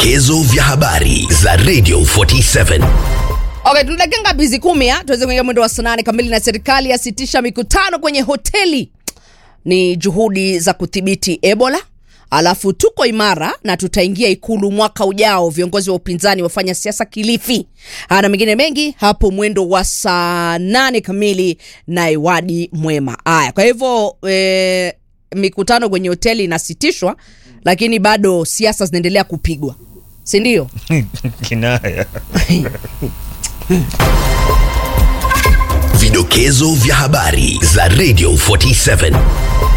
Vidokezo vya habari za Radio 47. Okay, tuna dakika ngapi hizi kumi ah? tuweze kuingia mwendo wa saa nane kamili na serikali yasitisha mikutano kwenye hoteli. Ni juhudi za kudhibiti Ebola. Alafu tuko imara na tutaingia ikulu mwaka ujao. Viongozi wa upinzani wafanya siasa Kilifi. Ah, na mengine mengi hapo mwendo wa saa nane kamili na Iwadi Mwema. Aya, kwa hivyo e, mikutano kwenye hoteli inasitishwa, lakini bado siasa zinaendelea kupigwa, si ndio? Kinaya. Vidokezo vya habari za Radio 47.